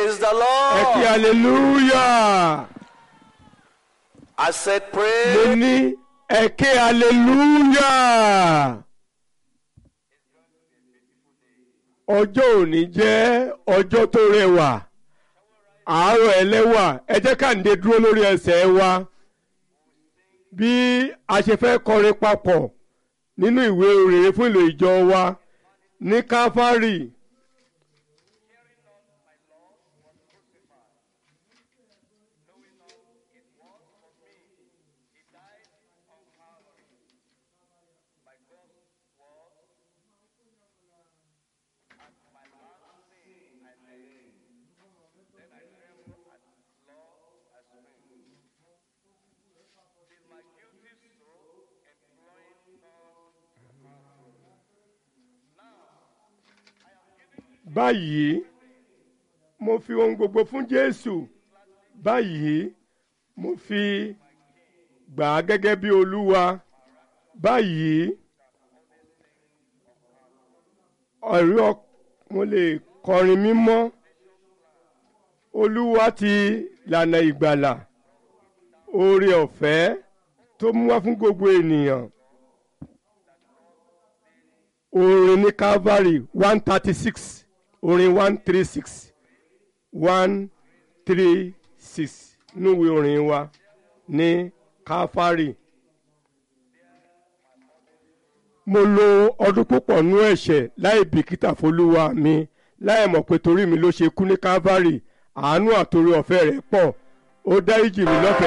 Praise the ẹ kí Lord. hallelujah I said, mo Pray. ní ẹ kí hallelujah ọjọ́ òní jẹ́ ọjọ́ tó rẹwà àárọ̀ ẹlẹ́wà ẹ jẹ́ ká ǹdẹ dúró lórí ẹsẹ̀ wa bí a ṣe fẹ́ kọrin papọ̀ nínú ìwé òrèrè fún ìlò ìjọ wa ní káfárì. báyìí mo fi ohun gbogbo fún jésù báyìí mo fi gbà á gẹ́gẹ́ bí olúwa báyìí ọ̀rí ọ mo lè kọrin mímọ́ olúwa ti lànà ìgbàlà oore ọ̀fẹ́ tó mú wá fún gbogbo ènìyàn orin ní calvary one thirty six orin one three six one three six núwèé orin wa ní calvary. mo lo ọdún púpọ̀ nú ẹ̀ṣẹ̀ láì bìkítà fọlúwa mi láì mọ̀ pé torí mi ló ṣe kú ní calvary àánú àtòrí ọ̀fẹ́ rẹ̀ pọ̀ ó dáríjì mi lọ́fẹ̀ẹ́.